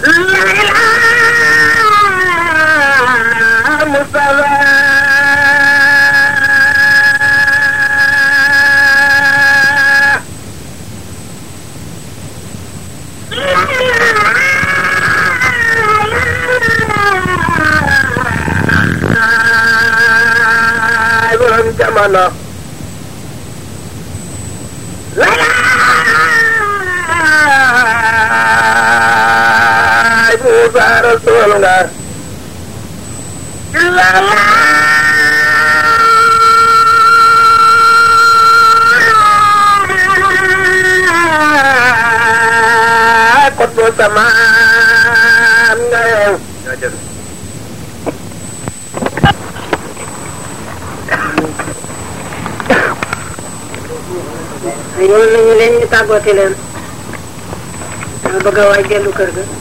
jamono laay Muusa rasul nga kotu samaan nga yow yoon nañu leen ñu tàggooti leen dama bëgg a waaj dellu kër ga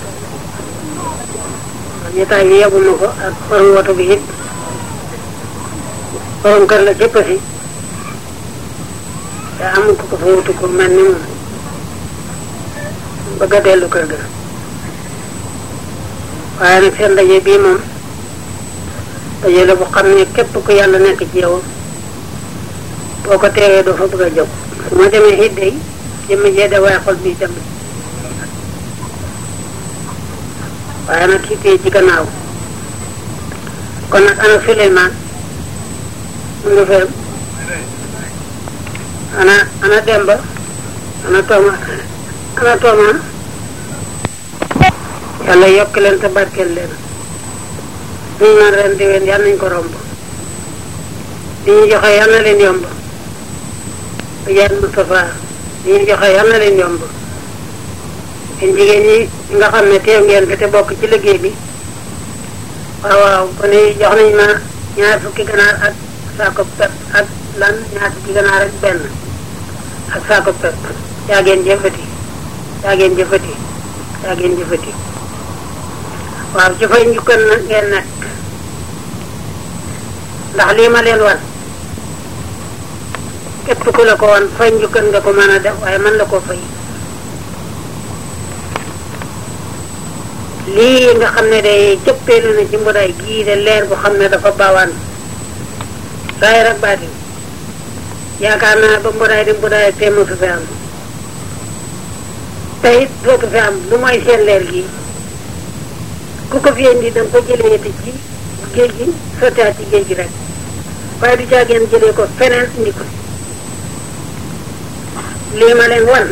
ñettaay bi yebuma ko ak borom woto bi it borom kër la cëpp si te amul ko ko fa wutu ko mel ni moom bëgg a dellu kër ga waaye nag seen daje bii moom daje la bu xam ne képp ku yàlla nekk ci yow boo ko teewee doo fa bëgg a jóg su ma demee it day jëmm jee de waaye xol bi dem waaye nag kii tey ci gannaaw kon nag ana Souleymane mu ngi feem ana ana Demba ana Tooma ana Tooma yàlla yokk leen te barkeel leen ñu naan ren déwén yal nañ ko romb li ñu joxe yal na leen yomb Diagne Moustapha li ñu joxe yal na leen yomb yéen jigéen ñi nga xam ne teew ngeen fi te bokk ci liggéey bi waaw waaw kon jox nañ ma ñaar fukki ganaar ak saako pep ak lan ñaar fukki ganaar ak benn ak saako pep yaa ngeen jëfati yaa ngeen jëfati yaa ngeen jëfati waaw ci fay njukkan nag ngeen nekk ndax lii ma leen wan képp ku la ko wan fay njukkan nga ko mën a def waaye man la ko fay lii nga xam ne day cëppeelu na ci mbudaay gii de leer bu xam ne dafa baawaan saay rek baatin yaakaar naa ba mbudaay di mbudaay te mosu fi am te it dootu fi am lu mooy seen leer gii ku ko fi indi da nga ko jëlee te ci géej gi sottiwaat ci géej gi rek waaye du caageen jëlee ko feneen indi ko lii ma leen wan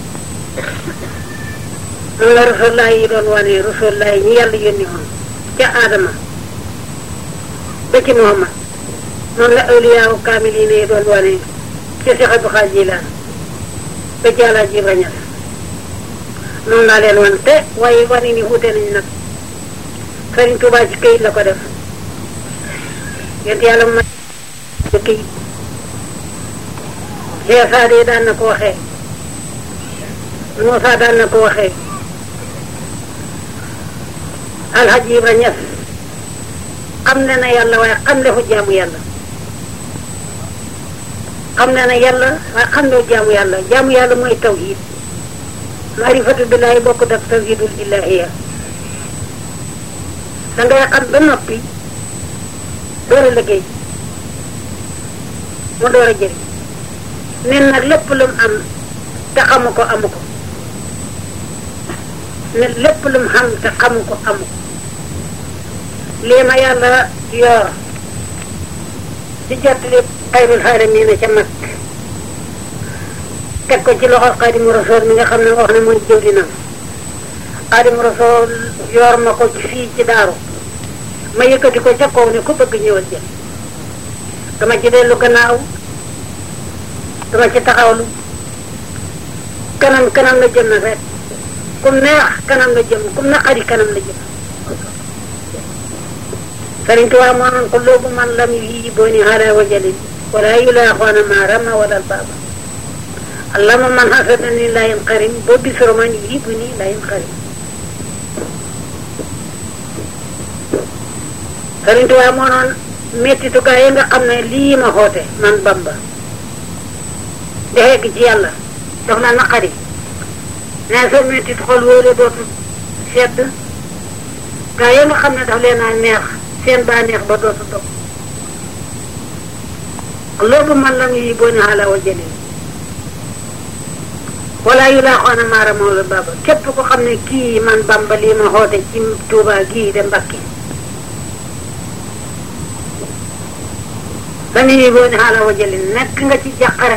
noonu la rasulullah yi doon wane rasulullah yi ñu yàlla yónni woon ca Adama ba ci Muhammad noonu la awliyaaw kaamil yi ne doon wane ca Cheikh Abdou Khadre Jilaan ba ci Alaaji Ibra Ñas noonu laa leen wan te waaye wane ni wuute nañu nag Sëriñ Tuubaa ci këyit la ko def yent yàlla ma ci këyit Cheikh Saade daan na ko waxee Moussa daan na ko waxee alhaji Ibra Ñas xam ne na yàlla waaye xam le fu jaamu yàlla xam ne na yàlla waaye xam le fu jaamu yàlla jaamu yàlla mooy tawhid maarifatu billaahi bokkut ak tawhidul ilaahiya da ngay xam ba noppi door a liggéey mu door a jëriñ nen nag lépp lu mu am te xamu ko amu ko ne lépp lu mu xam te xamu ko amu ko lii ma yàlla yor ci jottali xayrul xaaramiina ca mag teg ko ci loxo xaadimu rasool mi nga xam ne wax ne mooy jëwrinam xaadimu rasool yor ma ko ci fii ci daaru ma yëkkati ko ca kaw ne ku bëgg ñëwal jël dama ci dellu gannaaw dama ci taxawlu kanam kanam la jëm nag rek kum neex kanam la jëm kum naqari kanam la jëm Sëriñ Tuubaa moo naan ko loobu man lam yi booni hara wajalin wala yulaaxoona ma rama wala baaba allama man hasada ni layin xarim boo bisoro man yi bu ni layin xarim Sëriñ Tuubaa moo noon mettitukaay yi nga xam ne lii ma xoote man Bamba dexee gi ci yàlla daf na naqari nee soo mettit xol wóole dootul sedd gaa yi nga xam ne daf leen a neex seen baa neex ba dootu dog loobu man lam yi boo ne xala wa jëlee wala yu laa xoona maara moom la baba képp ko xam ne kii man bamba lii ma xoote ci Tuuba gii de Mbàkke lam yi boo ne xala wa jëlee nekk nga ci jàqare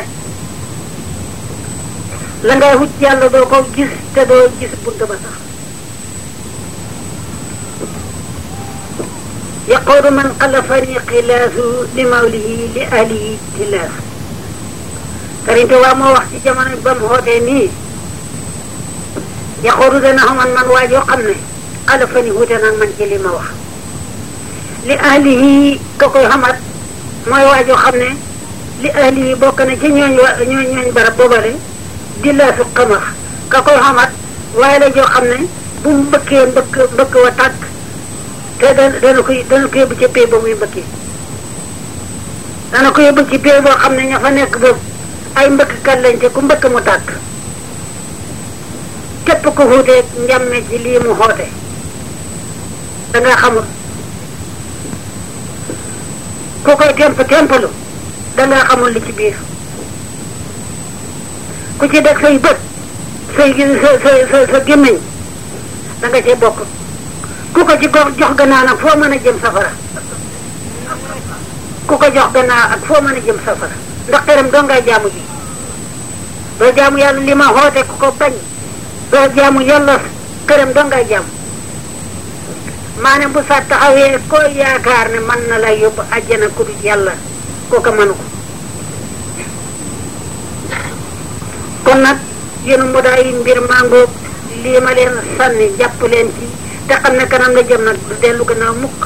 la ngay wut yàlla doo ko gis te doo gis bunt ba sax yaquudu man xalafani xilaasu li mawlihi li ahlihi tilaas Sëriñ Tuubaa moo wax ci jamono ba mu xootee nii yaquudu dana xaman man waa joo xam ne xalafani wuute nag man ci li ma wax li ahlihi ka koy xamat mooy waa joo xam ne li ahlihi bokk na ci ñooñ wa ñooñ ñooñ barab boobale di laasu xamax ka koy xamat waaye la joo xam ne bu mu mbëkkee mbëkk mbëkk wa tàkk te dana dana ko dana ko yóbbu ci pay ba muy mbëkkee dana ko yóbbu ci pay boo xam ne ña fa nekk boobu ay mbëkkkat lañ te ku mbëkk mu tàkk képp ku xuutee njàmme ci lii mu xoote da nga xamul ku koy temp tempalu da nga xamul li ci biir ku ci def say bët say sa sa sa sa gémmiñ da nga cee bokk ku ko ci gox jox gannaaw nag foo mën a jëm safara ku ko jox gannaaw ak foo mën a jëm safara ndax xeram doo ngay jaamu ji doo jaamu yàlla li ma xoote ku ko bañ doo jaamu yàlla xeram doo ngay jaamu maanaam bu sa taxawee koo yaakaar ne mën na la yóbbu àjjana ku dul yàlla kooka mënu ko kon nag yéen mu daay mbir màngoog lii ma leen sànni jàpp leen ci te xam ne kanam la jëm nag du dellu gannaaw mukk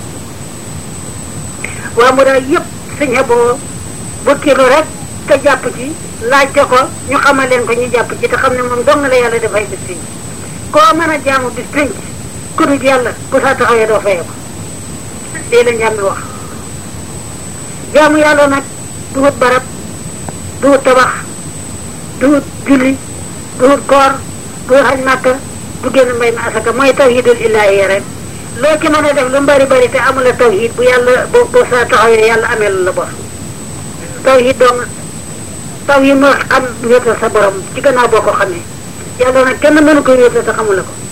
waa mu daay yëpp sëñ xeboo bu kilo rek te jàpp ci laajte ko ñu xamal leen ko ñu jàpp ci te xam ne moom dong la yàlla dafay bis pénc koo mën a jaamu bis pénc ku dul yàlla bu saa taxawee doo fayee ko lii la njàmbi wax jaamu yàlla nag du wut barab du wut tabax du wut julli du wut koor du wut xaj màkka du génn mbay mi asaka mooy tawhidul illaahi rek loo ci mën a def lu mbari bari te amula tawhid bu yàlla bu bu saa taxawee yàlla amee lu la bor tawhid doo nga tawhid moo xam wéetal sa borom ci gannaaw boo ko xamee yàlla nag kenn mënu ko wéetal te xamula ko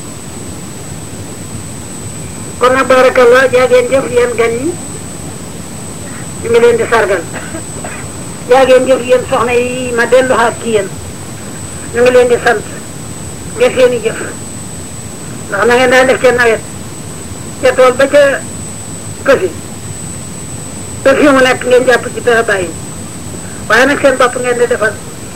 kon nag barakallah jaageen jëf yéen gan ñi ñu ngi leen di sargal jaageen jëf yéen soxna yi ma dellu xaat ci yéen ñu ngi leen di sant ngeen seen i jëf ndax na ngeen daan def ca nawet ca tool ba ca kësi te fi mu nekk ngeen jàpp ci dara bàyyi waaye nag seen bopp ngeen di defal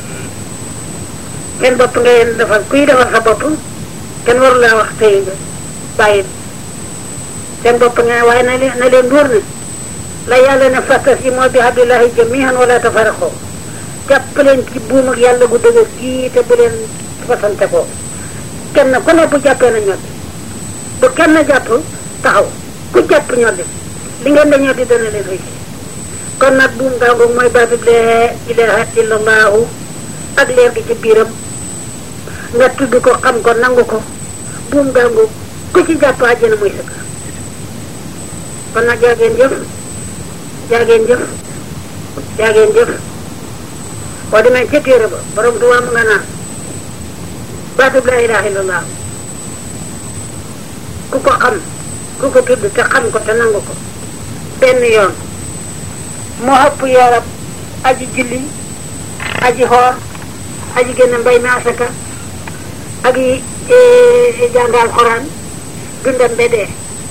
seen bopp ngeen di defal kuy defal sa bopp kenn waru laa wax tey nga bàyyi seen bopp ngeen waaye na leen na leen wóor ne la yàlla ne fastasimu bi hablillahi jamii'an wala tafarraqu jàpp leen ci buum ak yàlla gu dëgër gii te bu leen fasante ko kenn ku ne bu jàppee na ñoddi bu kenn jàpp taxaw ku jàpp ñoddi li ngeen da ñoddi dana leen rëcc kon nag buum gàngu mooy baatu laa ilaaha illallahu ak leer gi ci biiram nga tudd ko xam ko nangu ko buum gàngu ku ci jàpp àjjana muy sëkk kon nag jaageen jëf jaageen jëf jaageen jëf boo demee ca téere ba borom Tuubaa mu nga naan baatub laa ilaaha illallah ku ko xam ku ko tudd te xam ko te nangu ko benn yoon moo ëpp yoolab aji julli aji xoor aji génn mbay mi asaka ak yi jàngal xoraan dundam ba dee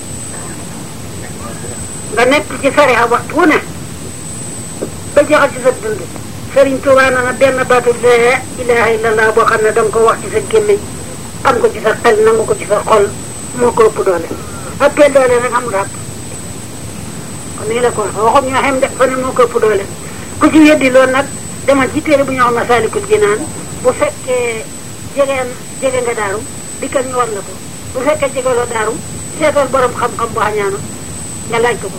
nga nekk ci sariya waxtu wu ne ba joxe ci sa dund Sëriñ Tuubaa na na benn baatu laa ilaaha illallah boo xam ne danga ko wax ci sa gémmiñ am ko ci sa xel nangu ko ci sa xol moo ko ëpp doole ëppee doole rek amul àpp kon nii la ko waxum ñoo xem de fa ne moo ko ëpp doole ku ci weddi loolu nag demal ci téere bu ñu wax Masaalikul Jinaan bu fekkee jegeen jege nga daaru dikkal ñu war la ko bu fekkee jegeloo daaru seetal borom xam-xam bu añaanu nga laaj ko ko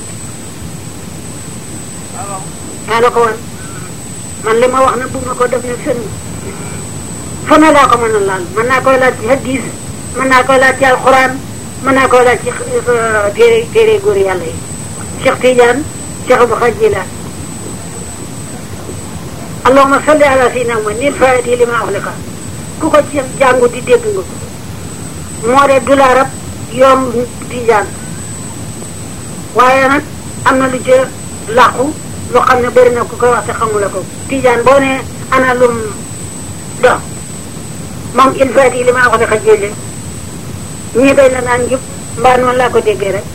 yaa la ko wan man li ma wax na bu ma ko def ne sën fu ne laa ko mën a laal mën naa koy laal ci hadis mën naa koo laaj ci alxuraan mën naa koo laaj ci téere téere góor yàlla yi Cheikh Tidiane Cheikh Abou Khadjila allahumma salli ala sayyidina Muhammad nil faati li ma uxlika ku ko ci jàngu di dégg nga ko moo de du la rab yoom Tidiane waaye nag am na lu ca làqu loo xam ne bëri na ku koy wax te xamula ko Tidiane boo ne ana lum dox moom il faati li ma uxlika jële ñii dañ la naan njub mbaa noonu laa ko déggee rek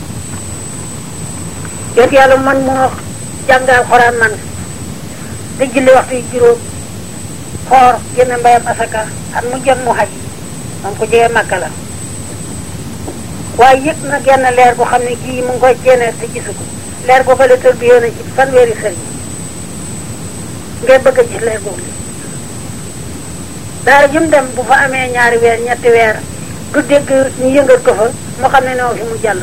yot yàlla man moo jàngal xoraan man da julli waxtu yi juróom xoor génn mbayam asaka at mu jot mu xaj moom ko jege màkka la waaye yëg na genn leer boo xam ne kii mu ngi koy ceeneer te gisu ko leer boo ko la tër bi yoon ci fanweeri sëriñ ngay bëgg a gis leer boobu li daara jum dem bu fa amee ñaari weer ñetti weer du dégg ñu yëngal ko fa moo xam ne noo fi mu jàll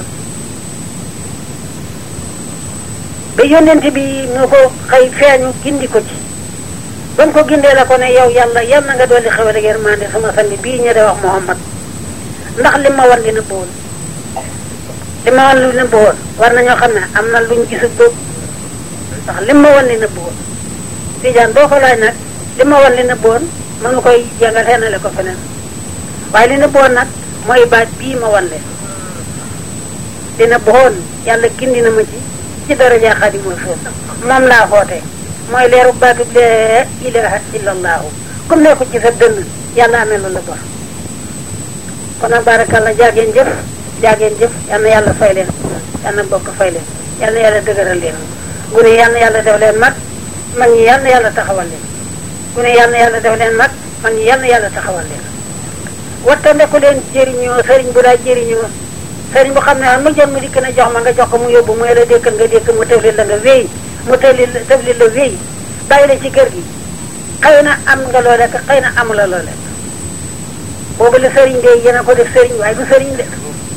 ba yónnent bi moo ko xëy feeñu gindi ko ci ba mu ko gindee la ko ne yow yàlla yal na nga dolli xewal ak yërmande sama sang bii ñu de wax Muhammad ndax li ma wan li nëbb woon li ma wan li nëbb woon war nañoo xam ne am na luñ gisul boobu ndax li ma wan li nëbb woon Tijaan boo ko laaj nag li ma wan li nëbb woon mënu koy jàngal xeenale ko feneen waaye li nëbb woon nag mooy baat bii ma wan leen li nëbb woon yàlla gindi na ma ci ci daraja Xaadimu Rasuul moom laa xoote mooy leeru baatub laa ilaha illa allahu comme ne ko ci sa dënn yàlla amee lu la bor kon nag barakallah jaageen jëf jaageen jëf yal na yàlla fay leen yal na bokk fay leen yal na yàlla dëgëral leen gune yal na yàlla def leen mag mag ñi yal na yàlla taxawal leen gune yal na yàlla def leen mag mag ñi yal na yàlla taxawal leen wattandeku leen jëriñoo sëriñ bu daa jëriñoo sëriñ bu xam ne am mu jëm mu dikk na jox ma nga jox ko mu yóbbu mu la dékkal nga dékk mu tëfli la nga wéy mu tëfli tëfli la wéy bàyyi la ci kër gi xëy na am nga loo lekk xëy na amula loo lekk boobu la sëriñ de yéen a ko def sëriñ waaye du sëriñ de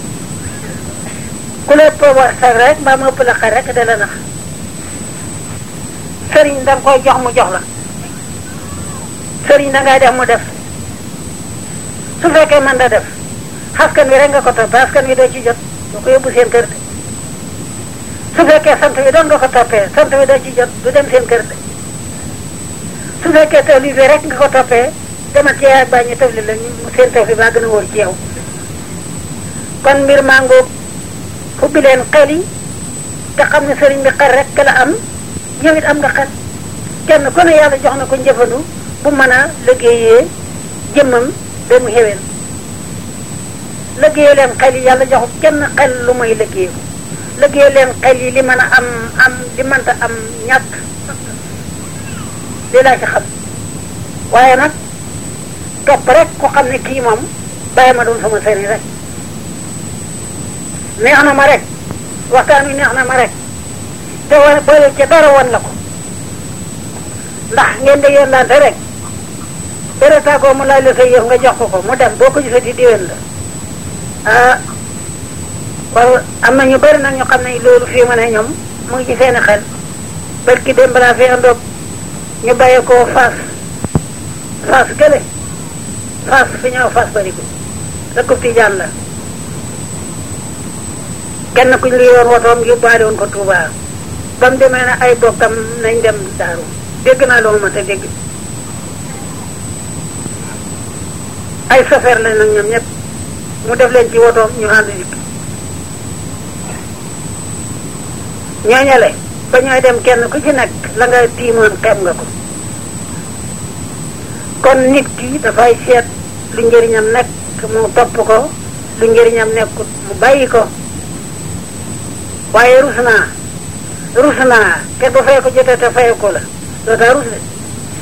ku la ëpp war sax rek mbaa ma ëpp la xar rek da la nax sëriñ da nga koy jox mu jox la sëriñ da ngay def mu def su fekkee man da def askan wi rek nga ko toppee askan wi doo ci jot doo ko yóbbu seen kër de su fekkee sant wi doon nga ko toppee sant wi doo ci jot du dem seen kër de su fekkee tawli bi rek nga ko toppee dama ci yaay bàyyi ñu tawli la ñu seen tawli baa gën a wóor ci yow kon mbir maa ngoog ubbi leen xel yi te xam ne sëriñ bi xel rek la am yow it am nga xel kenn ku ne yàlla jox na ko njëfandu bu mën a liggéeyee jëmmam ba mu xeween liggéey leen xel yi yàlla jox kenn xel lu may liggéey ko liggéey leen xel yi li mën a am am li mënta am ñàkk li laa ci xam waaye nag topp rek ku xam ne kii moom bàyyi ma doon sama sëriñ rek neex na ma rek waxtaan wi neex na ma rek te wa boole ca dara woon la ko ndax ngeen di yónnaante rek dara tàggoo mu laaj la say yëf nga jox ko ko mu dem boo ko gisati diwén la ah waaw am na ñu bëri nag ñu xam ne loolu fii ma ne ñoom mu ngi ci seeni xel barki dem balaa fi andoog ñu bàyyee ko faas faas gële faas fi ñëw faas bari ko dëkkub Tijaan la kenn kuñ li yoon wotoom yóbbaale woon ko Touba ba mu demee ne ay bokkam nañ dem daaru dégg naa loolu ma te dégg ay chauffeur lañ nag ñoom ñëpp mu def leen ci wotoom ñu ànd dikk ñooñale ba ñooy dem kenn ku ci nekk la nga tiimoon xem nga ko kon nit ki dafay seet lu njëriñam nekk mu topp ko lu njëriñam nekkut mu bàyyi ko waaye rus naa rus naa te bu fay ko jotee te fay ko la doo taa rus de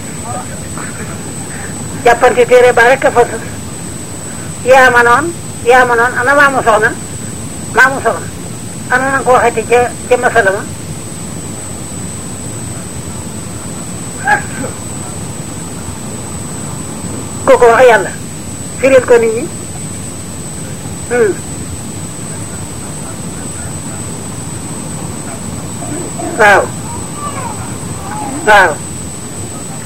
jàppante téere ba rek a fa sus yaa ma noon yaa ma noon ana maamu soxna maamu soxna ana na nga ko waxete ca ca masala ma kooku wax yàlla firil ko nit ñi waaw waaw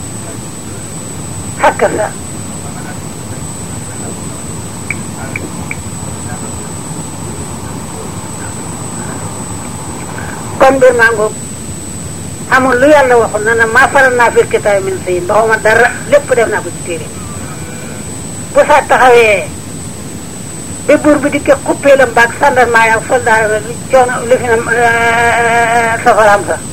xakk sa kon mbir maa ngoog amul lu yàlla waxoon na ne maa faral naa fil kitaab min sayin baxuma dara lépp def naa ko ci téere bu sa taxawee ba buur bi dikkee xuppee la mbaag sandarmaa ak soldat coono li fi na safaraam sa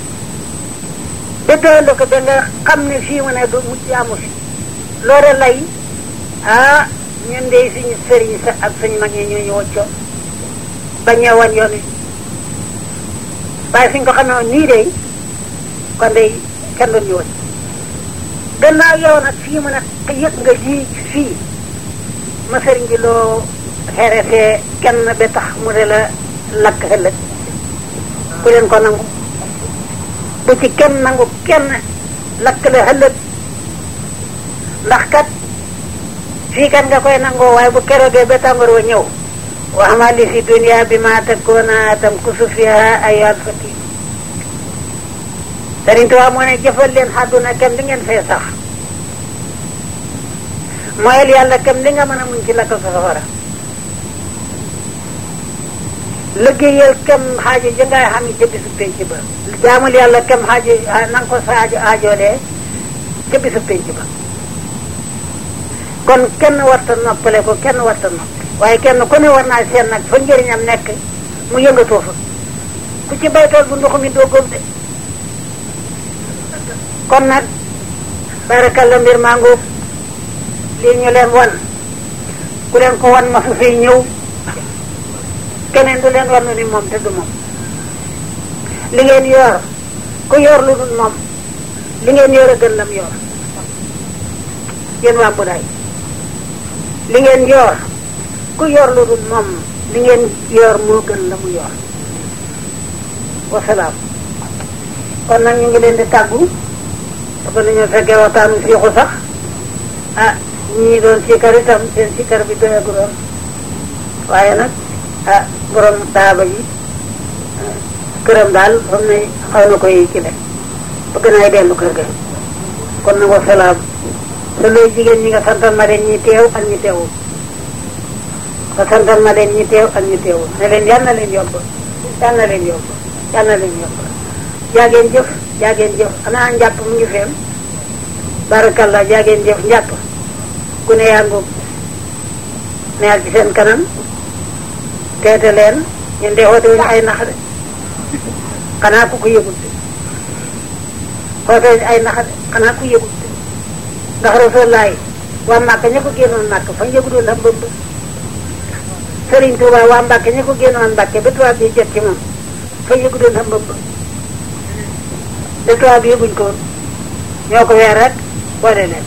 ba doylu ko ba nga xam ne fii mu ne du mucc amu fi loolu lay ah ñun de suñu sëriñ sa ak suñu mag ñi ñoo ñu waccoon ba ñëwoon yoon wi waaye suñ ko xamee woon nii de kon de kenn doon ñu wacc gannaaw yow nag fii mu ne yëg nga lii fii ma sëriñ bi loo xeresee kenn ba tax mu de la lakk ëllëg ku leen ko nangu bu ci kenn nangu kenn lakk la ëllëg ndax kat fii kat nga koy nangoo waaye bu keroogee ba tàngoor wa ñëw wax ma li fi dunia bi ma takkoona tam kusu fiha ayal fati Sëriñ Tuubaa moo ne jëfal leen àdduna kem li ngeen fee sax mooyal yàlla kem li nga mën a muñ ci lakkal sa safara liggéeyal kem xaajo ja ngay xam ne ca bisu penc ba jaamul yàlla kem xaajo na nga ko sa aajo aajoolee ca bisu penc ba kon kenn warta noppale ko kenn warta noppale waaye kenn ku ne war naa seen nag fa njëriñam nekk mu yëngatoo fa ku ci baytool bu ndox mi doo góob de kon nag barakalla mbir maa ngóob lii ñu leen wan ku leen ko wan ma su fiy ñëw keneen du leen wan ni moom te du moom li ngeen yor ku yor lu dul moom li ngeen yor a gën lam yor yéen waa Mbudaay li ngeen yor ku yor lu dul moom li ngeen yor moo gën la mu yor wasalaam kon nag ñu ngi leen di tàggu dafa nañoo fekkee waxtaanu siixu sax ah ñii doon siikar itam seen siikar bi doyagu doon waaye nag ah borom daaba ji këram daal xam ne xaw na koy ci le bëgg naay dellu kër ga kon nag wasalaam te looy jigéen ñi nga santal ma leen ñi teew ak ñi teewul nga santal ma leen ñi teew ak ñi teewul ne leen yal na leen yomb yal na leen yomb yal na leen yomb jaageen jëf jaageen jëf xanaa njàpp mu ngi feem barakallah jaageen jëf njàpp ku ne yaa ngóob neel ci seen kanam teete leen ñun de xoote wuñu ay nax de xanaa ku ko yëgut de xoote wuñu ay nax de xanaa ku yëgut de ndax rasulaay waa Màkka ña ko génnoon Màkka fa yëgu doon am bëmb Sëriñ Tuuba waa Mbàkke ña ko génnoon Mbàkke ba tubaab bi jot ci moom fa yëgu doon am bëmb te tubaab bi yëguñ ko woon ñoo ko weer rek boole leen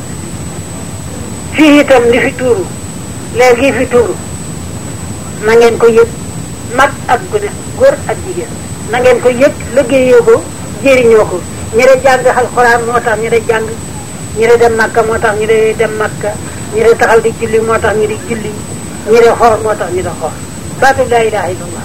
fii itam li fi tuuru leer gi fi tuuru na ngeen ko yëg mag ak gune góor ak jigéen na ngeen ko yëg liggéeyoo ko jëriñoo ko ñi de jàng alxuraan moo tax ñi de jàng ñi de dem makka moo tax ñi de dem makka ñi de taxal di julli moo tax ñi di julli ñi de xoor moo tax ñi de xoor baatu laa ilaha illallah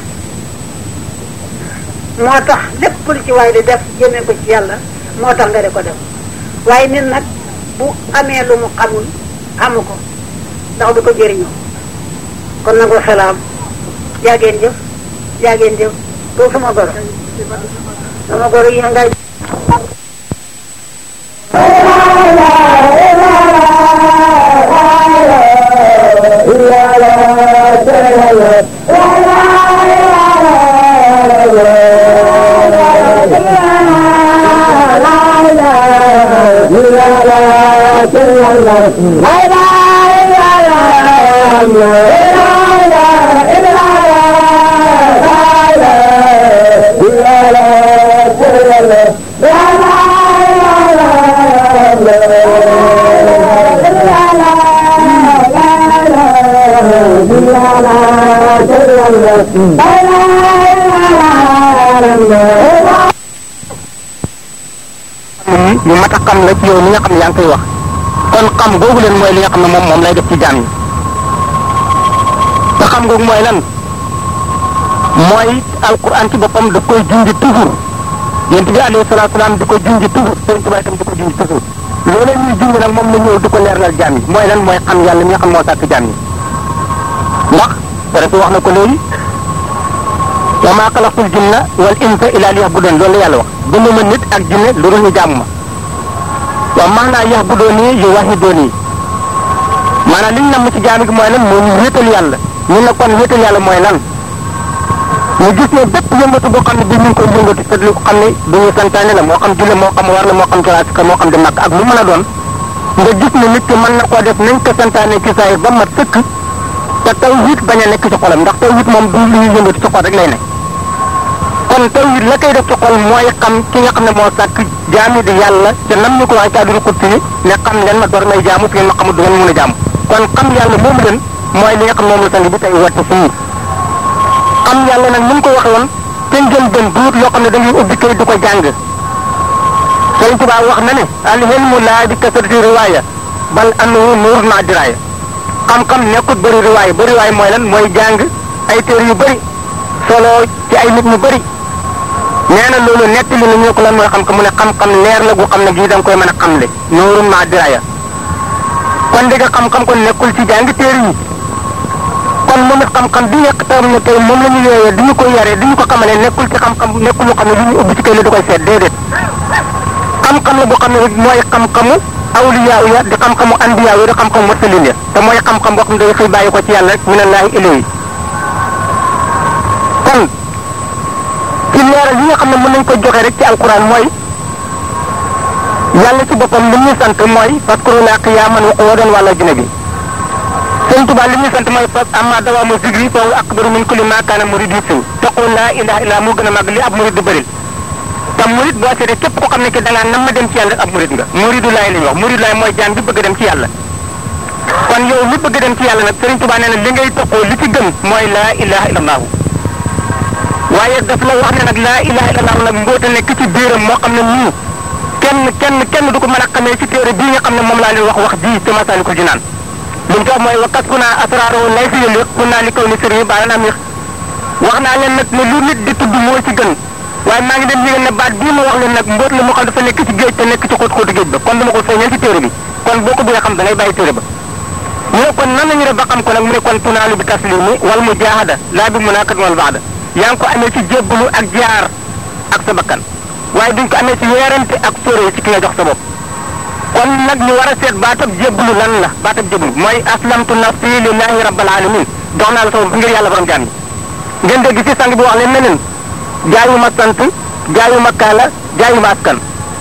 moo tax lépp lu ci waay di def jëmee ko ci yàlla moo tax nga di ko def waaye nit nag bu amee lu mu xamul xamu ko ndax du ko jëriñoo kon nag wa salaam jaageen jëf jaageen jëf doo sama goro sama goro yi ngay yu mat a xam la ci yow li nga xam ne yaa ngi koy wax kon xam googu leen mooy li nga xam ne moom moom lay def ci jaam yi te xam googu mooy lan mooy alquran ci boppam da koy junji toujours yonent bi alayhi salaatu salaam di ko junji toujours Sëriñ Tuubaa itam di ko junji toujours loolee ñuy junj nag moom la ñëw di ko leeralal jaam yi mooy lan mooy xam yàlla mi nga xam moo sàkk jaam yi ndax pare wax na ko léegi wa maa xalaqtul jinna wal insa illa liya'budun loolu la yàlla wax binduma nit ak jinne lu dul ñu jàmm ma wa maanaa ya'buduni yuwahhiduni maanaam liñ namm ci jaam gi mooy lan mooy ñu wéetal yàlla ñun nag kon wéetal yàlla mooy lan ñu gis ne bépp yëngatu boo xam ne bi ñu ngi koy yëngatu te lu xam ne bu ñu santaane la moo xam julli moo xam war la moo xam jolaasika moo xam di màkk ak lu mën a doon nga gis ne nit ki mën na koo def nañ ko santaane ci saa ba mat sëkk te tawhid bañ a nekk ci xolam ndax tawhid moom du lu ñuy yëngatu ci xol rek lay nekk kon tawhid la koy def ci xol mooy xam ki nga xam ne moo sàkk jaami di yàlla te nam ñu ko waxee ci àdduna kurti yi ne xam leen ma door may jaamu su ngeen ma xamul du ngeen mën a jaamu kon xam yàlla moomu leen mooy li nga xam moom la sang bi tey wàtte fii xam yàlla nag ni mu ko waxee woon te ngeen gën duut loo xam ne dañuy ubbi kay di ko jàng Sëriñ Tuubaa wax na ne al ilmu laa bi kasrati riwaaya bal annahu nuur ma diraaya xam-xam nekkut bëri riwaaya bëri riwaaya mooy lan mooy jàng ay téere yu bëri solo ci ay nit ñu bëri nee na loolu nettali na ñu ko lan mooy xam-xam mu ne xam-xam leer la gu xam ne gii da nga koy mën a xamle nuurun ma diraaya kon dëgg xam-xam kon nekkul ci jàng téere yi kon moom it xam-xam bi nga xam ne tey moom la ñu yooyee di ñu ko yaree di ñu ko xamalee nekkul ci xam-xam nekkul lu xam ne lu ñu ubbi ci kay la di koy seet déedéet xam-xam la boo xam ne mooy xam-xamu awliyaaw ya di xam-xamu andiyaaw ya di xam-xamu mursalin ya te mooy xam-xam boo xam ne day xëy bàyyi ko ci yàlla rek minallaahi ilayhi kon ci leeral yi nga xam ne mën nañ ko joxe rek ci alquran mooy yàlla ci boppam li ñuy sant mooy fazkurullaaha qiyaaman wa qu'uudan wa alaa junuubi sëñ Tuba li ñuy sant mooy fas amma dawaamu zikri fa huwa akbaru min kulli maa kaana murid yi siw taqul laa ilaha illa moo gën a màgg li ab murid di bëril te murid boo seetee képp koo xam ne ki da ngaa nam ma dem ci yàlla rek ab murid nga muridu laay la ñuy wax muridu laay mooy jaam bi bëgg a dem ci yàlla kon yow mi bëgg a dem ci yàlla nag sëriñ Tuba nee na li ngay toqoo li ci gën mooy laa ilaha illallahu waaye daf la wax ne nag laa ilaha illallahu nag mbóota nekk ci biiram moo xam ne nii kenn kenn kenn du ko mën a xamee ci téere bii nga xam ne moom laa leen wax wax ji ci Masaalikul Jinaan li mu tax mooy wa kas ku naa asraaroo lay fi yële kun naa li kaw ni sëriñ baa na am wax naa leen nag ne lu nit di tudd moo ci gën waaye maa ngi leen yëgal ne baat bii ma wax leen nag mbóot la moo xam dafa nekk ci géej te nekk ci xóot xóotu géej ba kon dama ko feeñal ci téere bi kon boo ko bëggee xam da ngay bàyyi téere ba mu ne kon nan la ñu def ba xam ko nag mu ne kon tunaalu bi taslimi wal mujaahada laa bi munaakat wal baada yaa ngi ko amee ci jébbalu ak jaar ak sa bakkan waaye duñ ko amee ci weerante ak sóore ci ki nga jox sa bopp kon nag ñu war a seet baatab jébbalu lan la baatab jébbalu mooy aslamtu nafsi lillahi rabbil alamin dox naa la sama bopp ngir yàlla borom jaam yi ngeen dégg ci sang bi wax leen ne leen jaayuma sant jaayuma kaala jaayuma askan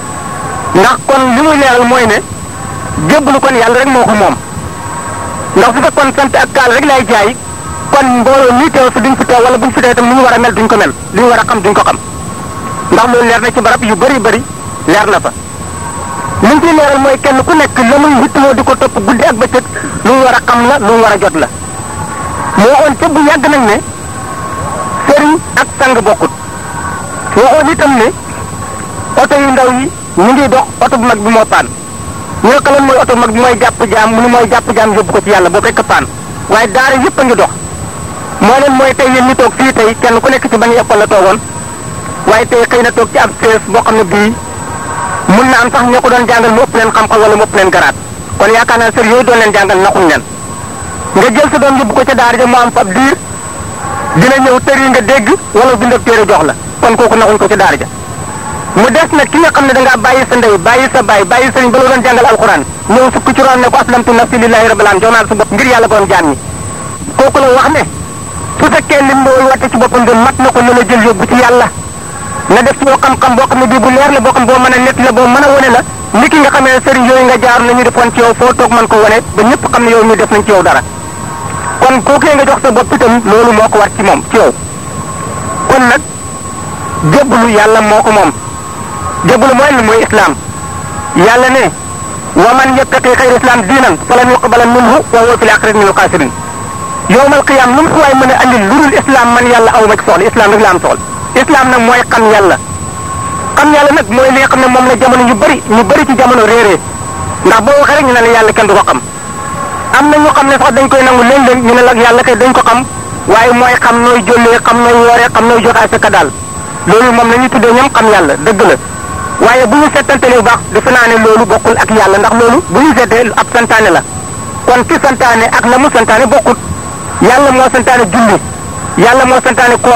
ndax kon li muy leeral mooy ne jébbalu kon yàlla rek moo ko moom ndax su fekkoon sant ak kaala rek lay jaay kon mbooloo ñuy teew fi duñ fi teew wala buñ fi teew itam ni ñu war a mel duñ ko mel li ñu war a xam duñ ko xam ndax loolu leer na ci barab yu bëri bëri leer na fa li ñu ciy leeral mooy kenn ku nekk la muy wittoo di ko topp guddi ak bëccëg lu mu war a xam la lu mu war a jot la moo waxoon ca bu yàgg nag ne sëriñ ak sang bokkut waxoon itam ne oto yu ndaw yi ñu ngi dox oto bu mag bi moo paan ñu ne ko lan mooy oto bu mag bi mooy jàpp jaam mu ni mooy jàpp jaam yóbbu ko ci yàlla boo fekk paan waaye daara yëpp a ngi dox moo leen mooy tey yéen ñu toog fii tey kenn ku nekk ci bañ école la toogoon waaye tey xëy na toog ci ab sees boo xam ne bii mun na am sax ñoo ko doon jàngal mu ëpp leen xam-xam wala mu ëpp leen garaat kon yaakaar naa sër yooyu doon leen jàngal naxuñ leen nga jël sa doom yóbbu ko ca daara ja mu am fab diir dina ñëw tër yi nga dégg wala bind ak téere jox la kon kooku naxuñ ko ca daara ja mu des nag ki nga xam ne da ngaa bàyyi sa ndey bàyyi sa baay bàyyi sëriñ ba la doon jàngal alxuraan ñëw sukk ci roon ne ko aslamtu nafsi lillahi rabbil alamin jox naa sa bopp ngir yàlla borom jaam ñi kooku la wax ne su fekkee lim booy watte ci boppam de mat na ko na la jël yóbbu ci yàlla na def ci yow xam-xam boo xam ne bii bu leer la boo xam boo mën a nett la boo mën a wane la ni ki nga xamee sëriñ yooyu nga jaar nañu defoon ci yow foo toog mën ko wane ba ñëpp xam ne yow ñu def nañ ci yow dara kon kookee nga jox sa bopp itam loolu moo ko war ci moom ci yow kon nag jébbalu yàlla moo ko moom jébbalu mooy lan mooy islam yàlla ne wa man yattaqi xayra islam diinan falan yuqbala minhu wa huwa fil axirati minal xaasirin yowmal qiyaam lu mu fi waay mën a andil lu dul islam man yàlla aw ma ci soxla islam rek la am soxla islam nag mooy xam yàlla xam yàlla nag mooy li nga xam ne moom la jamono ñu bëri ñu bëri ci jamono réeree ndax boo waxee rek ñu ne la yàlla kenn du ko xam am na ñu xam ne sax dañ koy nangu léeg-léeg ñu ne la yàlla kay dañ ko xam waaye mooy xam nooy jollee xam nooy wooree xam nooy joxe asaka daal loolu moom la ñuy tuddee ñoom xam yàlla dëgg la waaye bu ñu seetantalee bu baax defe naa ne loolu bokkul ak yàlla ndax loolu bu ñu seetee ab santaane la kon ki santaane ak la mu santaane bokkut yàlla moo santaane julli yàlla moo santaane koor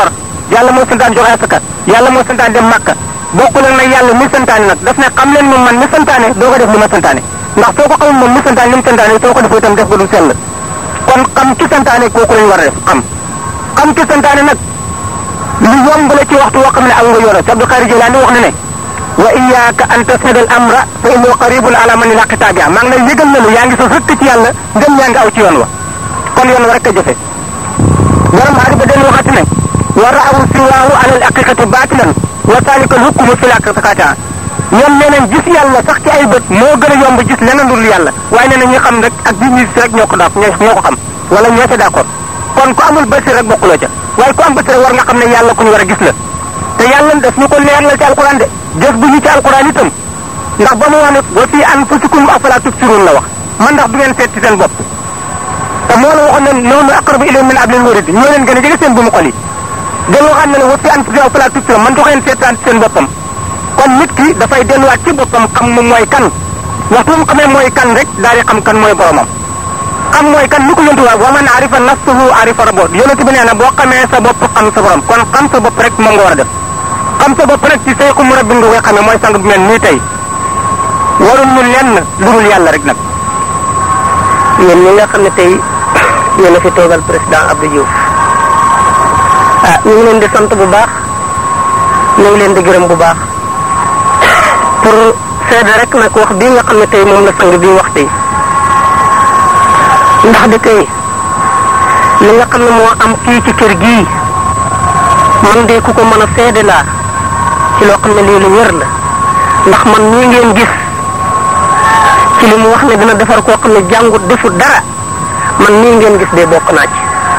yàlla moo santaane joxe asaka yàlla moo santaane dem màkka bokku nag nag yàlla mi santaane nag daf ne xam leen moom man mi santaane doo ko def li ma santaane ndax soo ko xamul moom mi santaane li mu santaane soo ko defoo itam def ko du sell kon xam ki santaane kooku lañ war a def xam xam ki santaane nag lu yomb la ci waxtu woo xam ne aw nga yoonal Abdul Xaadir Jilaani wax na ne wa iyyaka an tasnada al amra fa innahu qaribun ala man la kitaabiya maa ngi lay yëgal na lu yaa ngi sos rëkk ci yàlla ngëm yaa ngi aw ci yoon wa kon yoon wa rek a jëfe borom xaari ba den waxati ne wa raawu siwaahu ala al haqiqati baatilan wa salika al hukmu fi l haqiqati ñoom nee nañ gis yàlla sax ci ay bët moo gën a yomb gis leneen dul yàlla waaye nee na ñi xam rek ak bi ñu gis rek ñoo ko daak ñoo ko xam wala ñoo ca d'accord kon ku amul bësi rek bokkuloo ca waaye ku am bësi rek war nga xam ne yàlla ku ñu war a gis la te yàlla daf ñu ko leer la ci alquran de jëf bu ñu ci alquran itam ndax ba mu wax ne wa fii anfusikum afala tubsirun la wax man ndax du ngeen seet ci seen bopp te moo la waxoon ne noonu aqrabu ilayhi min hablil warid ñoo leen gën a jege seen bu mu xol yi del waxaat ne ne wa fii anfusikum afala tubsirun man du ngeen seetaan ci seen boppam kon nit ki dafay delluwaat ci boppam xam mu mooy kan waxtu mu xamee mooy kan rek daal di xam kan mooy boromam xam mooy kan ni ko yontu waa wa man arifa nafsuhu arifa rabbo yonent bi nee na boo xamee sa bopp xam sa borom kon xam sa bopp rek moom nga war a def xam sa bopp rek ci sayku mu rabbi nga koy xamee mooy sang bu mel nii tey warul ñu lenn lu dul yàlla rek nag yéen ñi nga xam ne tey yéen a fi toogal président Abdou Diouf ah ñu ngi leen di sant bu baax ñu ngi leen di gërëm bu baax pour seede rek nag wax bii nga xam ne tey moom la sang bii wax tey ndax di tey li nga xam ne moo am kii ci kër gii man de ku ko mën a seede laa ci loo xam ne lii lu wér la ndax man ñii ngeen gis ci li mu wax ne dina defar koo xam ne jàngut defut dara man nii ngeen gis de bokk naa ci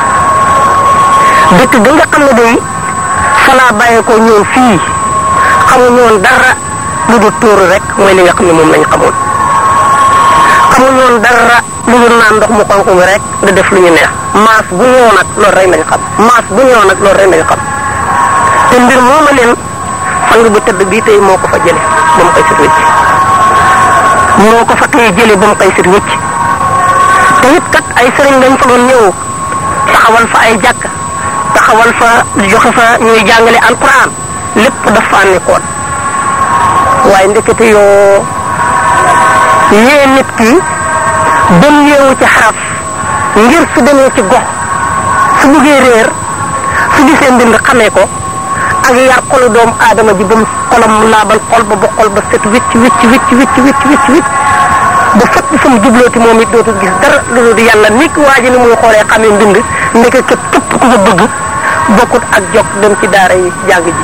dëkk bi nga xam ne day falaa bàyyee ko ñëw fii xamuñu woon dara lu dul tuuru rek mooy li nga xam ne moom lañ xamoon xamuñu woon dara lu dul naan ndox mu xonq bi rek da def lu ñu neex maas bu ñëw nag loolu rek lañ xam maas bu ñëw nag loolu rek lañ xam te mbir mooma leen sang bu tëdd bii tey moo ko fa jële ba mu koy sit wëcc moo ko fa tey jële ba mu koy sit wëcc te it kat ay sëriñ lañ fa doon ñëw taxawal fa ay jàkk taxawal fa joxe fa ñuy jàngale alquran lépp daf fa nekkoon waaye ndekete yoo yee nit ki dem yeewu ci xaraf ngir su demee ci gox su buggee réer su gisee mbind xamee ko ak yar xolu doomu aadama ji ba mu xolam laabal xol ba ba xol ba set wicc wicc wicc wicc wicc wicc wicc ba fépp fu mu jublooti moom it dootul gis dara lu dul yàlla ni ki waa ji ni muy xoolee xamee mbind ndeke képp képp ku ko bëgg bokkut ak jog dem ci daara yi jàng ji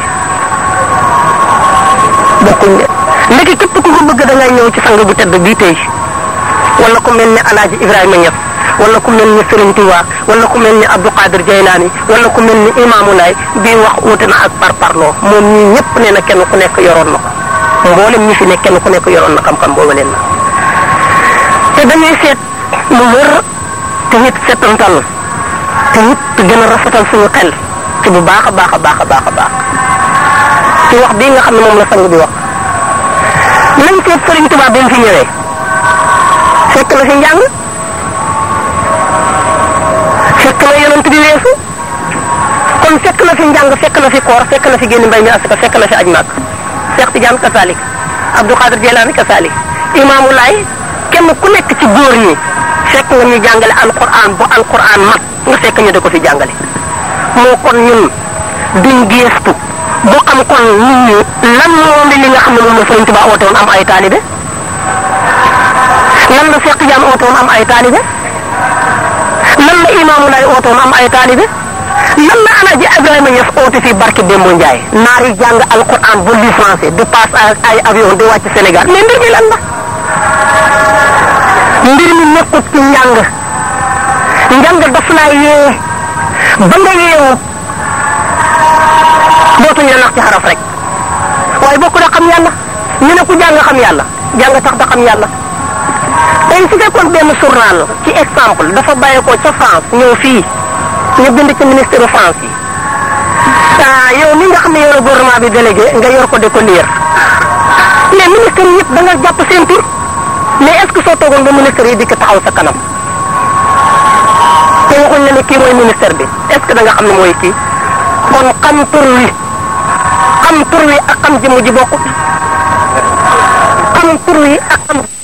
bokkuñ de ndeke képp ku ko bëgg da ngay ñëw ci sang bu tedd bii tey wala ku mel ni alaaji Ibrahima Niass wala ku mel ni Serigne Touba wala ku mel ni Abdou Qadir Jaylaani wala ku mel ni Imaamu Laay bii wax wuute na ak parparloo moom ñii ñëpp nee na kenn ku nekk yoroon na ko mboolem ñi fi ne kenn ku nekk yoroon na xam-xam boobu leen na te dañuy seet lu wër te it seetantal te it gën a rafetal suñu xel ci bu baax a baax a baax a baax a baax ci wax bii nga xam ne moom la sang bi wax nañ seet Serigne Touba bi mu fi ñëwee fekk na fi njàng fekk na yonent bi weesu kon fekk na fi njàng fekk na fi koor fekk na fi génn mbay mi asaka fekk na fi aj màkk Cheikh Tidiane kasalik Abdou Khadir Jelaani kasalik Imaamu Laay kenn ku nekk ci góor ñi fekk nga ñu jàngale alquran bu alquran mat nga fekk ñu da ko fi jàngale moo kon ñun duñ geestu bu xam kon nit ñi lan moo li nga xam ne moom la Sëriñ Tuubaa oote woon am ay taalibe lan la Cheikh Tidiane oote woon am ay taalibe lan la Imaamu Laay oote woon am ay taalibe lan la Alaaji Ibrahima Ñas oote fii barke Dembo Ndiaye naar yi jàng alquran ba licencié di passe ay avion di wàcc Sénégal mais mbir mi lan la mbir mi nekkut ci njàng njàng daf laa yee ba nga yeewu dootuñ la nax ci xaraf rek waaye bokk da xam yàlla ñu ne ku jàng xam yàlla jàng tax da xam yàlla tey su fekkoon benn journal ci exemple dafa bàyyeekoo ca France ñëw fii ñu bind ci ministère France yi ah yow mi nga xam ne yow la gouvernement bi délégué nga yor ko de ko lire mais ministère yi yëpp da nga jàpp seen tur mais est-ce que soo toogoon ba ministère yi dikk taxaw sa kanam te waxuñ la ne kii mooy ministère bi est-ce que da nga xam ne mooy kii kon xam tur wi xam tur wi ak xam jëmm ji bokkut xam tur wi ak xam